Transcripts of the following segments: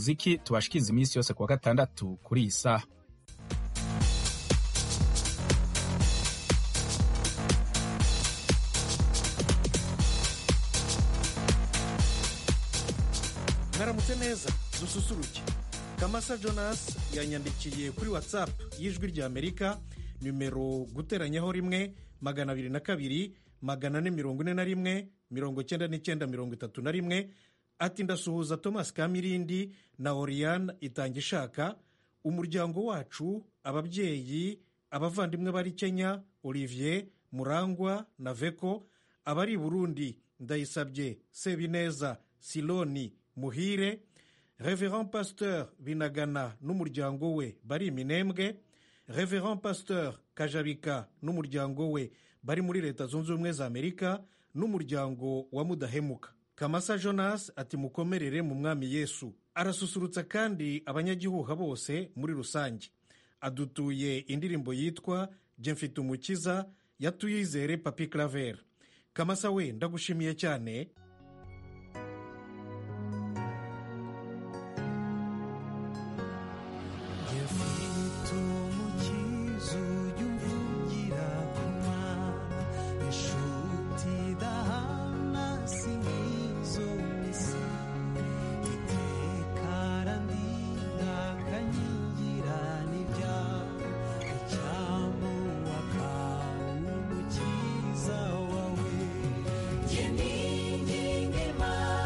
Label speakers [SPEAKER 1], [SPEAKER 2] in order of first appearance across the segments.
[SPEAKER 1] muziki tubashikiriza iminsi yose kuwa gatandatu kuri iyi saha
[SPEAKER 2] mwaramutse neza dususuruke kamasa jonas yanyandikiye kuri whatsapp y'ijwi rya amerika nimero guteranyaho rimwe magana abiri na kabiri magana ane mirongo ine na rimwe mirongo cyenda n'icyenda mirongo itatu na rimwe ati ndasuhuza thomas kamirindi na oriane itangishaka umuryango wacu ababyeyi abavandimwe bari kenya olivier murangwa na veko abari i burundi ndayisabye sebineza siloni muhire reverend pasteur binagana n'umuryango we bari iminembwe reverend pasteur kajabika n'umuryango we bari muri leta zunze ubumwe za amerika n'umuryango wa mudahemuka kamasa jonas ati mukomerere mu mwami yesu arasusurutsa kandi abanyagihuha bose muri rusange adutuye indirimbo yitwa jye mfite umukiza yatuyizere papi claver kamasa we ndagushimiye cyane
[SPEAKER 3] You need you.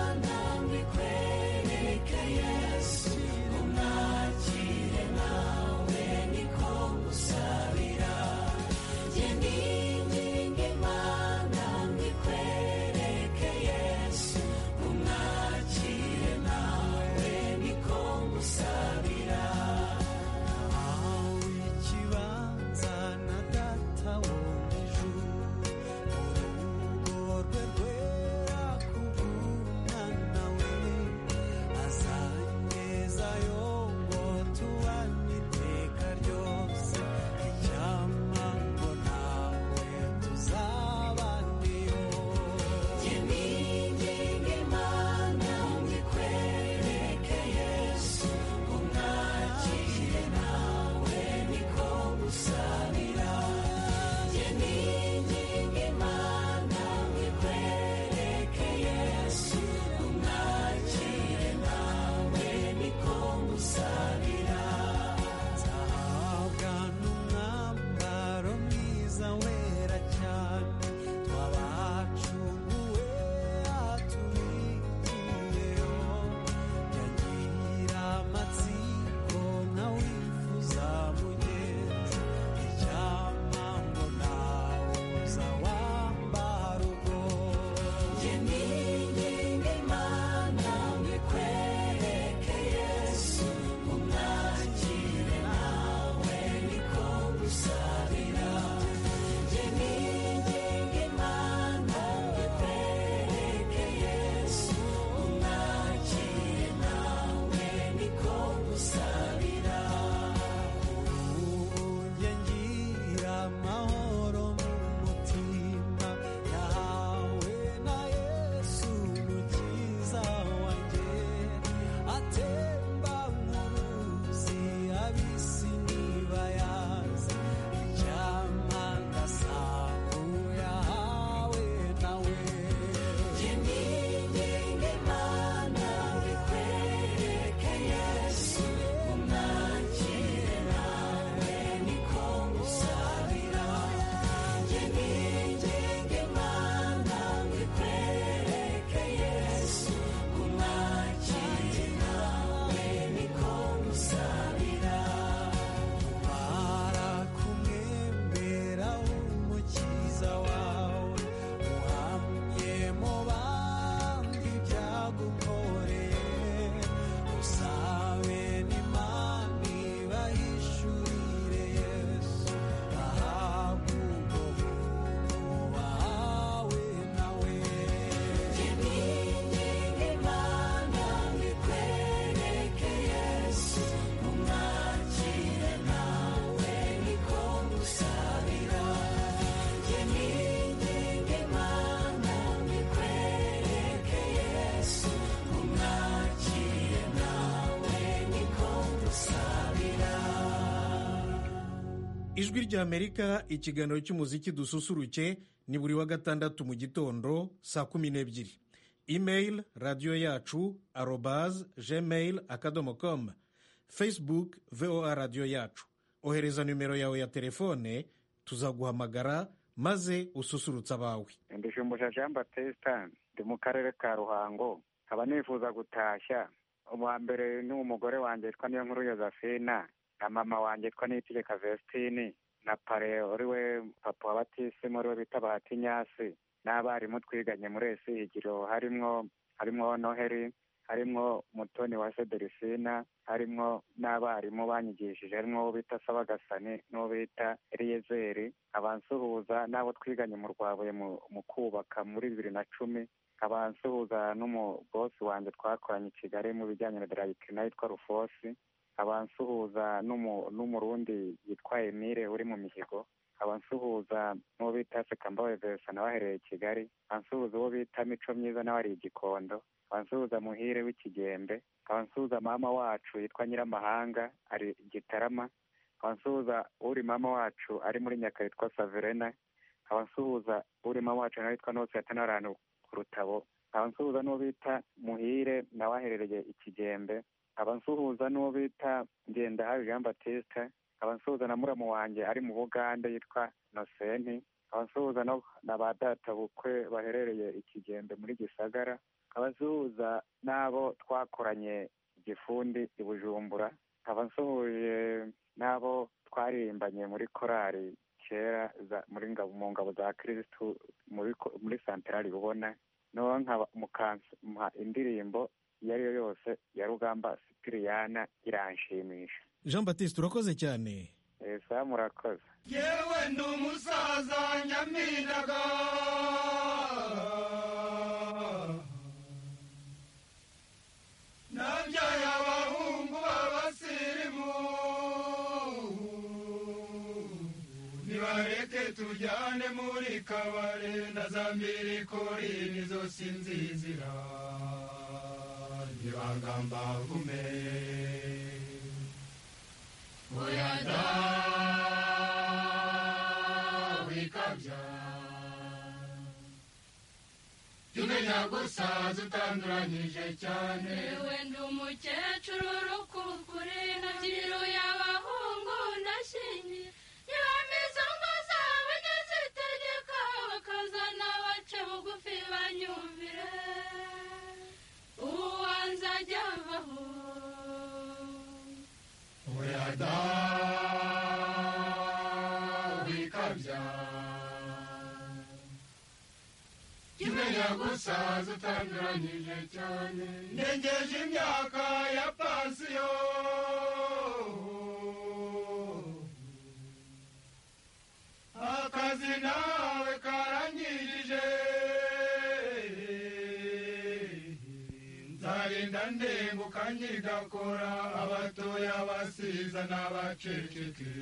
[SPEAKER 2] ijwi ry'amerika ikiganiro cy'umuziki dususuruke ni buri wa gatandatu mu gitondo saa kumi n'ebyiri imeyili radiyo yacu arobaze gmail akadomo komu fesibuke voa radiyo yacu ohereza nimero yawe ya telefone tuzaguhamagara maze ususurutse abawe
[SPEAKER 4] mbishumbusha jean batesita ndi mu karere ka ruhango nkaba nifuza gutashya uwa mbere ni umugore wanjye yitwa niyo nkuru yozefina na mama wanjye yitwa niyitegeka vestine na pare uri we papa wa batisimu uri we bita bahatinyasi n'abarimu twiganye muri esigiro harimo harimo noheri harimo mutoni wa sederisina harimo n'abarimu banyigishije harimo uwo bita sabagasani n'uwo bita eliyezeri abansuhuza n'abo twiganye mu rwabuye mu kubaka muri bibiri na cumi abansuhuza n'umubosi wanjye twakoranye i kigali mu bijyanye na darayikina yitwa rufosi abansuhuza n'umurundi yitwa emile uri mu mihigo abansuhuza n'uwo bita sekambawe vesa nawe aherereye i kigali abansuhuza uwo bita mico myiza nawe ari igikondo abansuhuza muhire w'ikigembe abansuhuza mama wacu yitwa nyiramahanga ari gitarama abansuhuza uri mama wacu ari muri nyaka yitwa saverena abansuhuza uri mama wacu nawe yitwa nose yatanarantu ku rutabo abansuhuza n'uwo bita muhire nawe aherereye ikigembe abansuhuza n'uwo bita ngendahabi jean batista abansuhuza na muramu wanjye ari mu bugande yitwa nosenti abansuhuza na ba data bukwe baherereye ikigembe muri gisagara abasuhuza n'abo twakoranye igifundi i bujumbura abasuhuje n'abo twarimbanye muri korali kera mu ngabo za kirisitu muri santarari ubona noneho nkamuha indirimbo iyo ari yo yose ya rugamba sipiriyana iranshimisha
[SPEAKER 2] jean batiste urakoze cyane
[SPEAKER 4] esa murakoze
[SPEAKER 5] yewe ndi umusaza nyaminaga nabyaye abahungu b'abasirimu nibareke tujyane muri kabare na za mbirikori nizo sinzizira nibagamba vume uyada wikabya tumenya gusaza utanduranyije cyane
[SPEAKER 6] Yewe ndi umukecuru urukukure nabyiru y'abahungu ndashingiye niba mbizi ngo zabo nyazitegeka bakazana bace bugufi banyumvire uwanze ajya avaho
[SPEAKER 5] uyada wikabya tumenya gusaza utanduranyije cyane ndengeje imyaka ya pansiyo akazi nawe karangirije nzarinda ndenguka nkigakora abatoya basiza n'abaceceke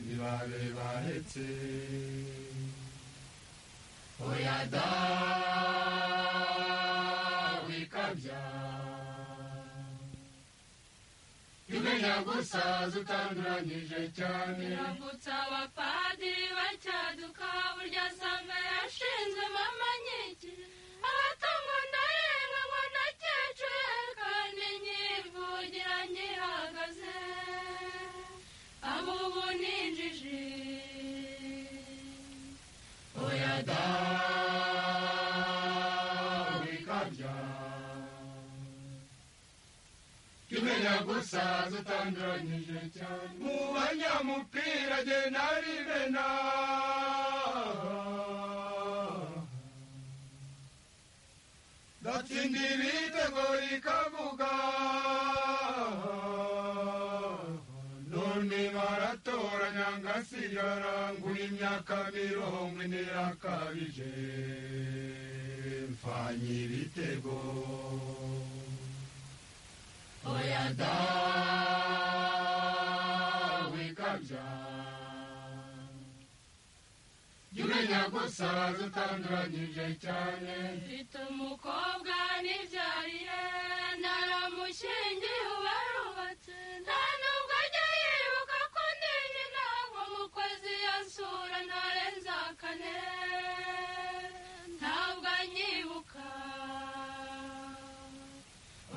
[SPEAKER 5] ntibabe baretse oya da wikabya imenya gusaza utanduranyije cyane
[SPEAKER 6] irambutsa abapadiri bacyaduka burya samba yashinzwe mama nkiki abatungo ndarenga ngo ndakecuru kandi nyivugira nyihagaze abo ubu ninjije
[SPEAKER 5] oya da wikabya imenya gusaza utanduranyije cyane mu banyamupira jye naribena ndatsinda ibitego rikavuga none baratoranya ngasigara ngura imyaka mirongo ine yakabije mfanye ibitego oya da wikabya jya umenya gusaza utanduranyije cyane
[SPEAKER 6] mfite umukobwa nibyariye naramushingiye ubarubatse nta nubwo ajya yibuka ko ndinye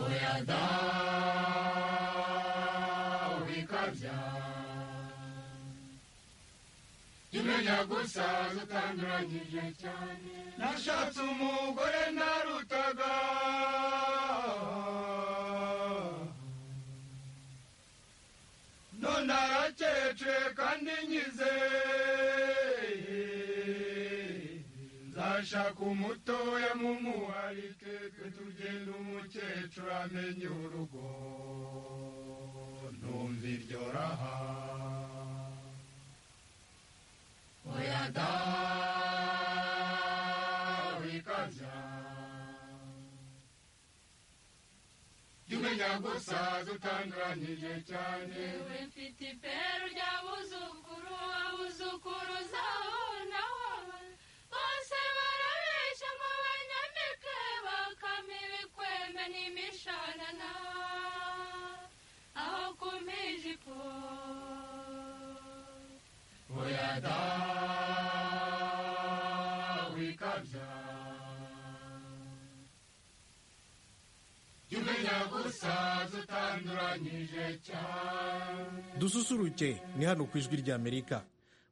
[SPEAKER 5] dada ubikabya imenya gusa zitanduranyije cyane nashatse umugore narutaga none arakece kandi nkize nzashaka umutoya mumuharike twe tugenda umukecuru amenye urugo numva iryo raha oya da wikabya jya umenya gusa zutanduranyije cyane
[SPEAKER 6] yewe mfite iperu ry'abuzukuru abuzukuruza aho naho bose barabeshya ngo banyambike bakame ibikwembe n'imishanana aho kumpa ijipo
[SPEAKER 5] oya da wikabya jya umenya gusa zutanduranyije cyane
[SPEAKER 2] dususuruke ni hano ku ijwi ry'amerika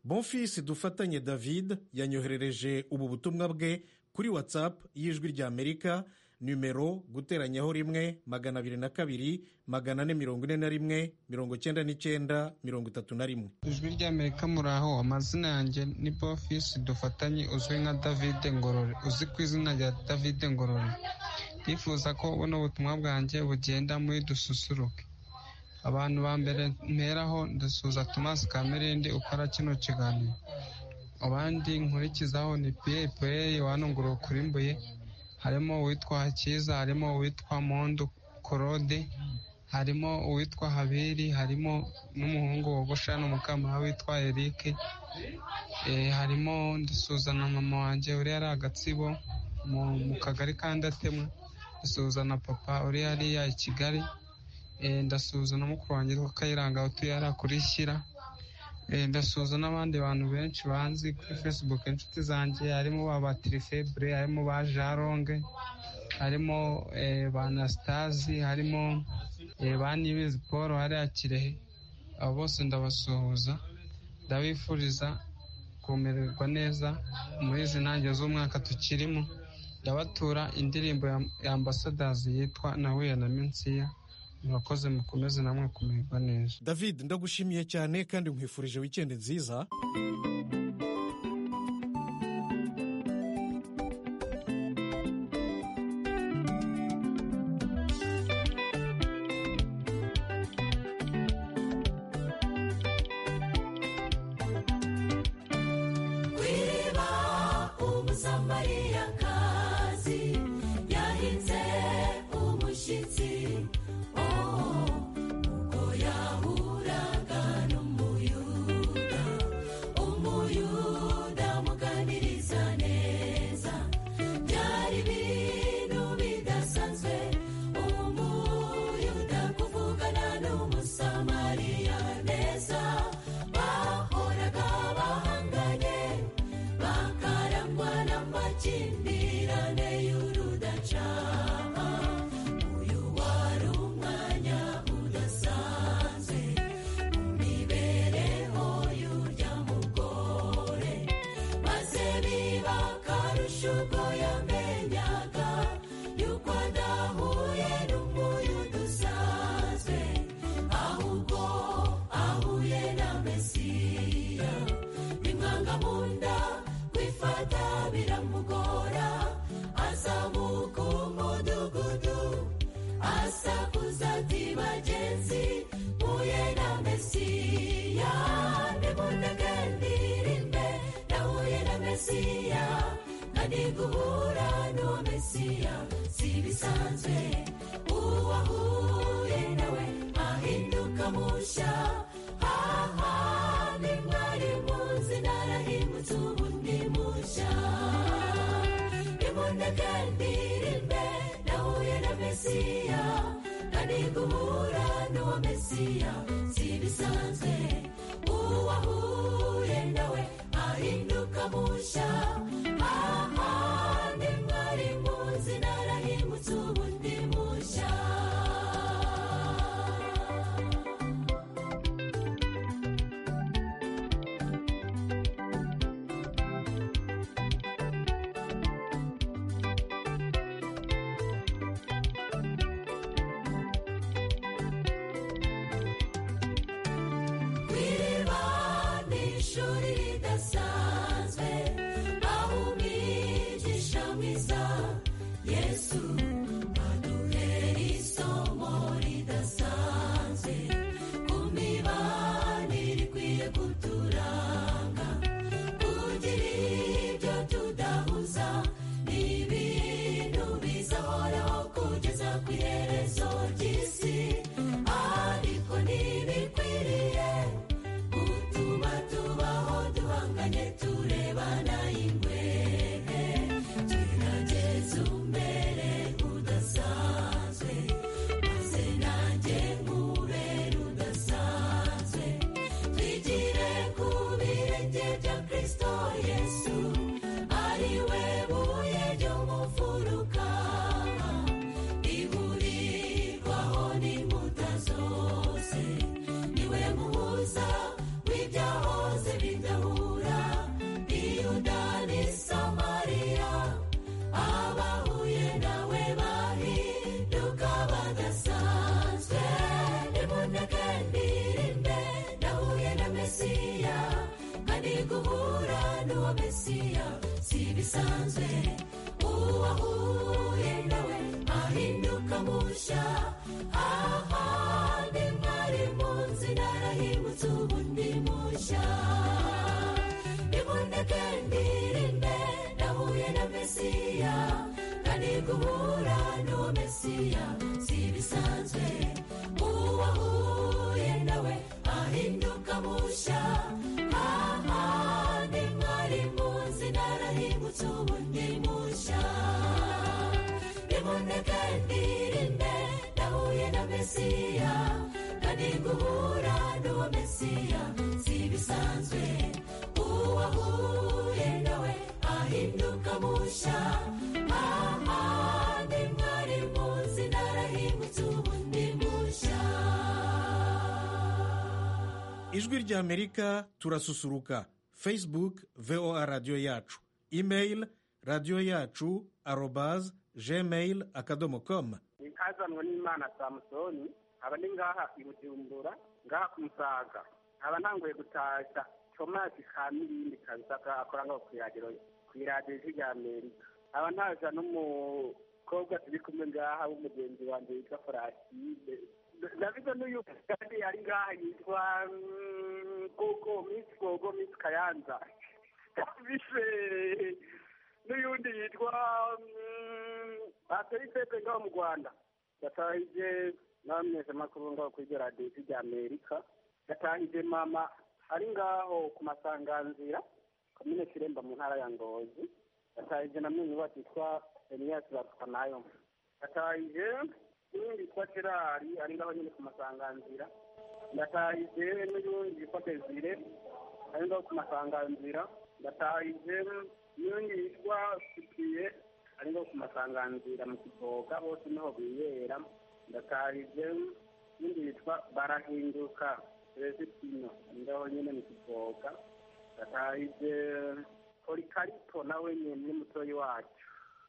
[SPEAKER 2] bonfisi dufatanye david yanyoherereje ubu butumwa bwe kuri watsapu y'ijwi ry'amerika nimero guteranyaho rimwe magana abiri na kabiri magana ane mirongo ine na rimwe mirongo cyenda n'icyenda mirongo itatu na rimwe
[SPEAKER 7] ijwi ry'amerika muraho amazina yanjye ni bofisi dufatanye uzwi nka david ngorore uzi ku izina rya david ngorore ndifuza ko buno butumwa bwanjye bugenda muri dususuruke abantu ba mbere mperaho ndasuhuza tomasi kamerindi ukora kino kiganiro abandi nkurikizaho ni piye piye wanungurura ukurimbuye harimo uwitwa hakiza harimo uwitwa mondo korode harimo uwitwa habiri harimo n'umuhungu wogosha n'umukambara witwa erike Eh, harimo ndasuzana mama wanjye uri ari agatsibo mu mu kagari ka ndatemwa ndasuzana papa uri hariya i kigali Eh, ndasuzana mukuru wanjye witwa kayiranga utuye hariya kuri shyira Eh, ndasuhuza n'abandi bantu benshi banzi kuri facebook inshuti zanjye harimo ba batirifebre harimo ba jaronge harimo eh, ba anasitazi harimo eh, ba nibizi paul hariya kirehe abo bose ndabasuhuza ndabifuriza kumererwa neza muri izi ntangiriro z'umwaka tukirimo ndabatura indirimbo ya, ya ambasadazi yitwa nahuye na minsiya murakoze mukomeze namwe kumererwa neza
[SPEAKER 2] david ndagushimiye cyane kandi nkwifurije wikendi nziza
[SPEAKER 8] Wiba umusamariyakazi yahinze umushyitsi oh ubwo yahuraga n'umuyuda umuyuda amuganiriza neza byari ibintu bidasanzwe umuyuda kuvugana n'umusamariya neza bahoraga bahanganye bakarangwa n'amakimbirane y'urudacana uyu wari umwanya udasanzwe mu mibereho y'urya mugore maze biba akarusho ubwo yamenyaga yuko adahuye n'umuyuda usanzwe ahubwo ahuye na mesiya bimwanga mu nda kwifata biramugora azamuka umudugudu asakuza ati bagenzi mpuye na mesiya nimundege ndirimbe nahuye na mesiya kandi guhura n'uwo mesiya si ibisanzwe uwahuye nawe ahinduka musha haha ni mwari munsi narahimutse ubu ndi musha nimundege ndirimbe nahuye na mesiya kandi guhura n'uwo mesiya si ibisanzwe uwahuye nawe ahinduka musha aha ni mwari munsi narahimutse ubu ndi musha ibisanzwe uwahuye nawe ahinduka mushya ahandi mwari munsi narahimutse ubu ndi mushya niboneke ndirinde nahuye na mesiya kandi guhura n'uwo mesiya si ibisanzwe uwahuye nawe ahinduka mushya ahandi mwari munsi narahimutse ubu ndi mushya niboneke ndirinde nahuye na mesiya kandi guhura n'uwo mesiya si ibisanzwe uwahuye nawe ahinduka mushya ahandi mwari munsi narahimutse ubu ndi mushya
[SPEAKER 2] ijwi ry'amerika turasusuruka facebook voa radiyo yacu email radiyo yacu arobaz gmail akadomo komu
[SPEAKER 9] nkazanwa n'imana samusoni aba ni ngaha i bujumbura ngaha ku musaga aba nangoye gutashya tomasi ka miliyoni kabisa ka akora ngaho ku iradiyo ku iradiyo ijwi rya amerika aba ntaza n'umukobwa turi kumwe ngaha w'umugenzi wanjye witwa foraside ndavuga n'uyu kandi ari ngaha yitwa mm, gogo misi gogo misi kayanza bise n'uyundi yitwa bateri pepe ngaho mu rwanda yatahije n'abamenyesha makuru ngaho kuri iryo radiyo ijwi rya amerika yatahije mama ari ngaho ku masanganzira komine kiremba mu ntara ya ngozi yatahije na mwenyu wacu yitwa eniyasi bapfa nayo yatahije n'undi yitwa gerari ari ngaho nyine ku masanganzira ndatahije n'undi yitwa desire ari ngaho ku masanganzira ndatahije n'undi yitwa sipiye ari ngaho ku masanganzira mu kivoga bose niho biyera ndatahije n'undi yitwa barahinduka rezitino ari ngaho nyine mu kivoga ndatahije polikarito nawe nyine ni mutoyi wacu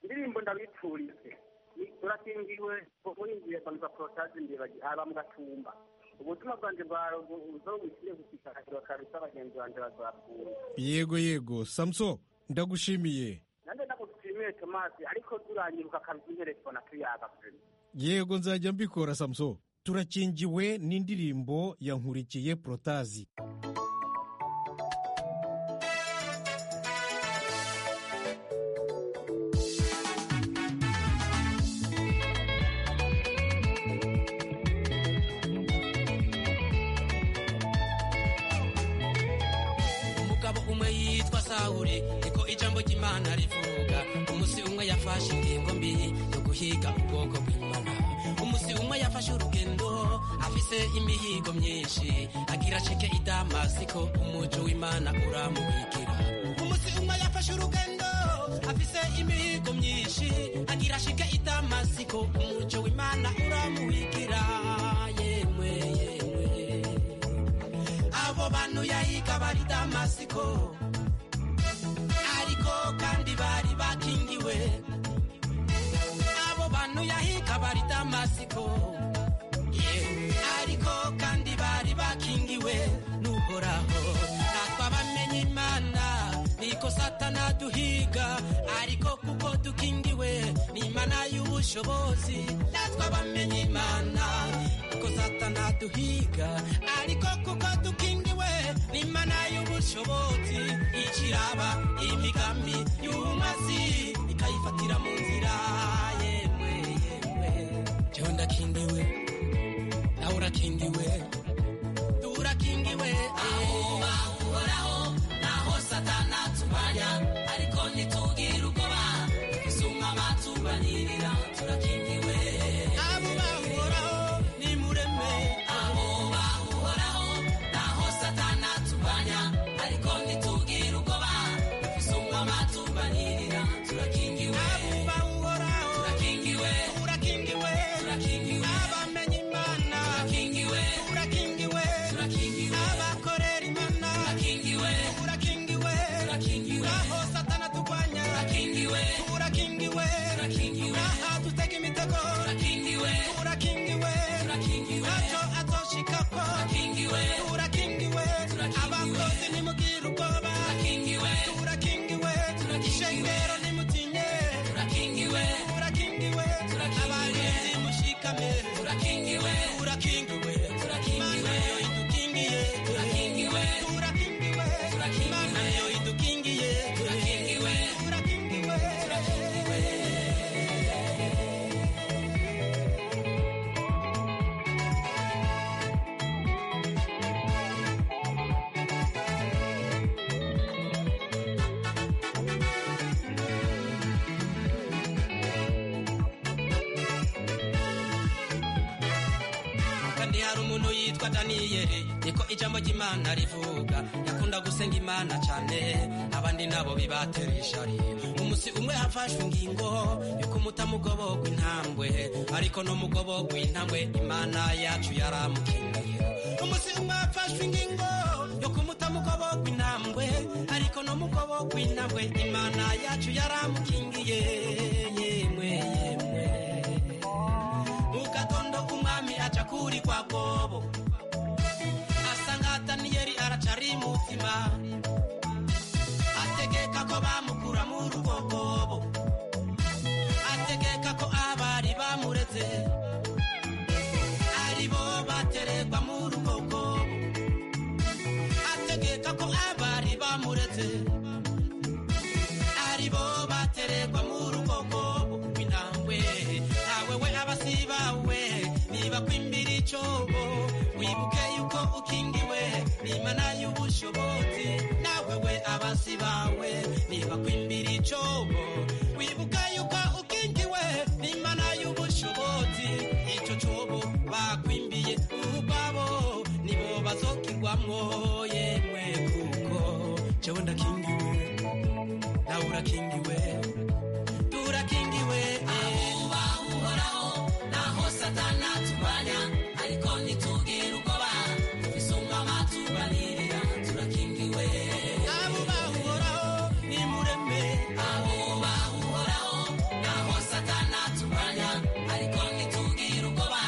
[SPEAKER 9] indirimbo ndabiturize Ni- turakingiwe muringiye banza porotaje ndibaji aba mu gatumba ubutumwa bwanjye bwazobushire gushikakirwa kabisa bagenzi banjye bazapfuye
[SPEAKER 2] yego yego samuso ndagushimiye
[SPEAKER 9] nanjye ndagushimiye tomasi ariko turanyiruka kabisa interefone tuyaga
[SPEAKER 2] yego nzajya mbikora samuso turakingiwe n'indirimbo ya nkurikiye porotazi
[SPEAKER 10] umugabo umwe yitwa sawuri niko ijambo ry'imana rivuga umunsi umwe yafashe ingingo mbi yo guhiga ubwoko bw'imana umunsi umwe yafashe urugendo afise imihigo myinshi agira acike i damasiko umuji w'imana uramubikira umunsi umwe yafashe urugendo afise imihigo myinshi agira acike i damasiko umuji w'imana uramubikira yemwe yemwe abo bantu yahiga bari damasiko ariko kandi bari bakingiwe abo bantu yahiga bari damasiko yeah. ariko kandi bari bakingiwe n'uhoraho natwe abamenye imana niko satana duhiga ariko kuko dukingiwe n'imana y'ubushobozi natwe abamenye imana kuko satana duhiga ariko kuko dukingiwe n'imana y'ubushobozi ikiraba imigambi y'umazi ikayifatira mu nzira yemwe yemwe jewe ndakingiwe nawe urakingiwe turakingiwe aho bahoraho naho satana tumanya ariko ntitugire ubwoba isumba batubanirira turakingiwe abo bahoraho nimureme abo bahoraho naho satana tumanya ariko ntitugire ubwoba isumba batubanirira turakingiwe abo bahoraho turakingiwe turakingiwe turakingiwe abamenye imana turakingiwe turakingiwe turakingiwe abakore hari umuntu yitwa daniyeli niko ijambo ry'imana rivuga yakunda gusenga imana cyane abandi nabo bibatera ishari umunsi umwe hafashwe ingingo yuko umutamugoborwa intambwe ariko n'umugoborwa intambwe imana yacu yaramukeneye umunsi umwe hafashwe ingingo yuko umutamugoborwa intambwe ariko n'umugoborwa intambwe imana yacu yaramukingiye yemwe yemwe mu gatondo umwami aca kuri kwa kobo asanga daniyeli aracari mutima ategeka ko bamukura mu rugo kobo ategeka ko abari bamureze ari bo bateregwa mu rugo kobo ategeka ko abari bamureze ari bo bateregwa mu rugo kobo intambwe ntawe we abasibawe niba kwimbira icobo wibuke yuko ukingiwe n'imana y'ubushobozi nawe we abasibawe niba kwimbira icobo wibuka yuko ukingiwe n'imana y'ubushobozi ico cobo bakwimbiye ubwabo nibo bazokirwamwo yemwe kuko jewe ndakingiwe nawe urakingiwe turakingiwe abuba uhoraho naho satana turwanya ariko ntitugire ubwoba isungama tubanirira turakingiwe abuba uhoraho nimureme abuba uhoraho naho satana turwanya ariko ntitugire ubwoba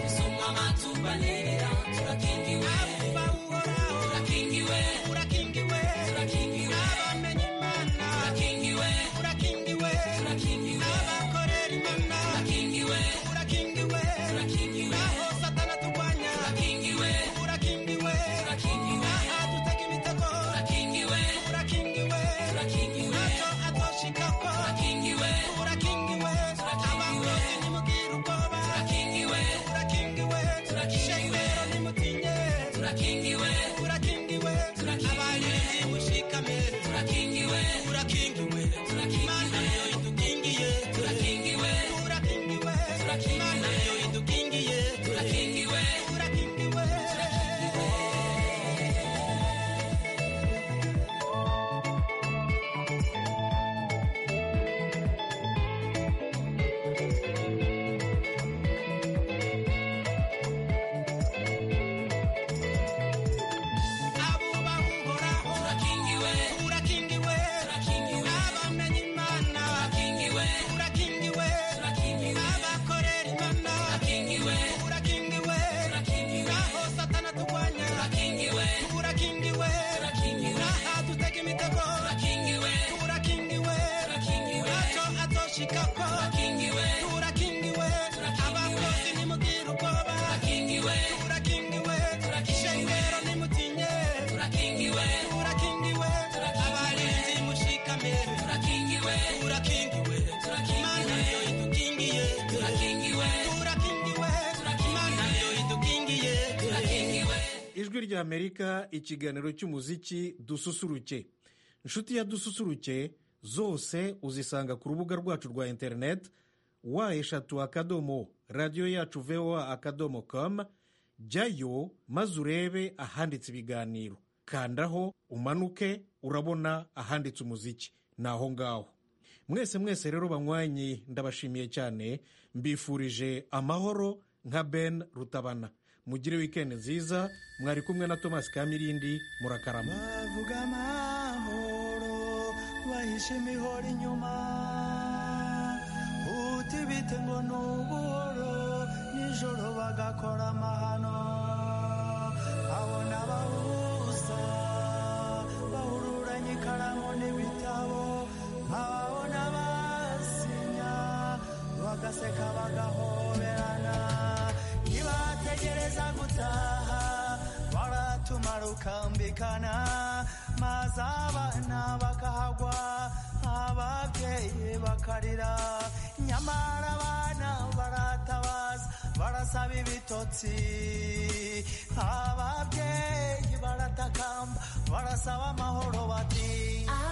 [SPEAKER 10] isungama tubanirira turakingiwe abuba uhoraho turakingiwe turakingiwe turakingiwe abamenye imana turakingiwe turakingiwe turakingiwe abakorera imana turakingiwe turakingiwe turakingiwe aho satana turwanya turakingiwe turakingiwe turakingiwe aha dutega imitego turakingiwe turakingiwe turakingiwe ntacyo atoshikako turakingiwe turakingiwe abamurozi nimugire ubwoba turakingiwe turakingiwe turakingiwe nimutinye turakingiwe turakingiwe turakingiwe abarinzi mushikame turakingiwe turakingiwe turakingiwe imana niyo idukingiye turakingiwe turakingiwe turakingiwe imana niyo idukingiye turakingiwe turakingiwe turakingiwe abuba uhoraho urakingiwe urakingiwe urakingiwe abamenye imana urakingiwe urakingiwe urakingiwe abakorera imana urakingiwe urakingiwe urakingiwe aho satana turwanya urakingiwe urakingiwe urakingiwe aha dutega imitego urakingiwe urakingiwe urakingiwe ntacyo atoshikako urakingiwe urakingiwe abakozi nimugire ubwoba urakingiwe urakingiwe ishengero nimutinye turakingiwe turakingiwe abarinzi mushikame turakingiwe turakingiwe imana niyo idukingiye turakingiwe turakingiwe imana niyo idukingiye turakingiwe
[SPEAKER 2] ijwi ry'amerika ikiganiro cy'umuziki dususuruke inshuti ya dususuruke zose uzisanga ku rubuga rwacu rwa interineti wa eshatu akadomo radiyo yacu voa akadomo com jyayo maze urebe ahanditse ibiganiro kandaho umanuke urabona ahanditse umuziki ni aho ngaho mwese mwese rero banywanyi ndabashimiye cyane mbifurije amahoro nka ben rutabana mugire wikendi nziza mwari kumwe na thomas kamirindi murakarama
[SPEAKER 11] bavuga amahoro bahishe imihoro inyuma uti bite ngo ni ubuhoro nijoro bagakora amahano abona abahuza bahururanye ikaramu n'ibitabo nk'ababona basinya bagaseka bagahoberana ntibategereza gutaha baratumara ukambikana maze abana bakahagwa ababyeyi bakarira nyamara abana baratabaza barasaba ibitotsi ababyeyi baratakamba barasaba amahoro bati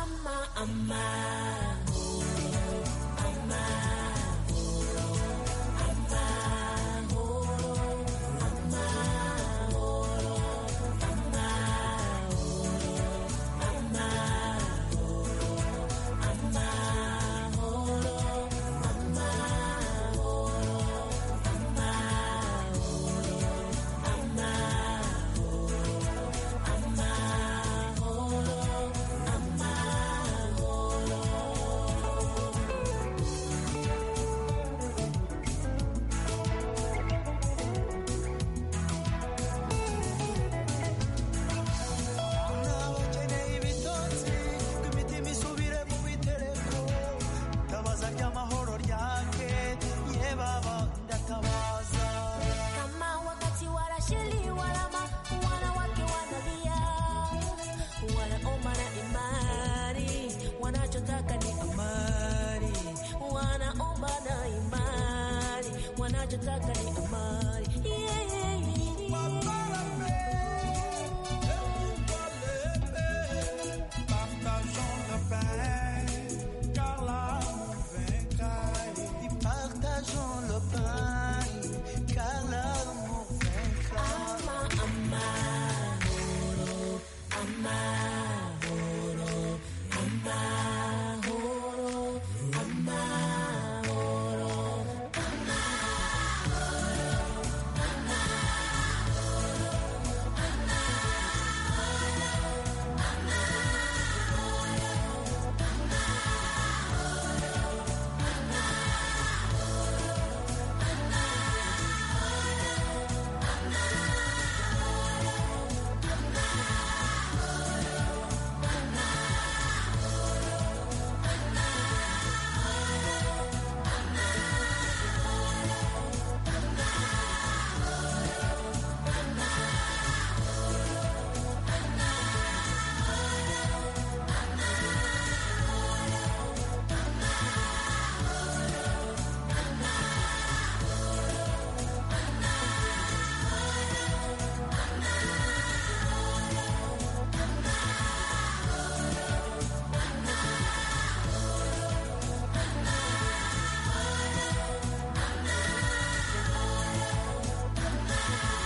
[SPEAKER 11] ama amahoro amahoro amahoro amahoro
[SPEAKER 8] dushishikare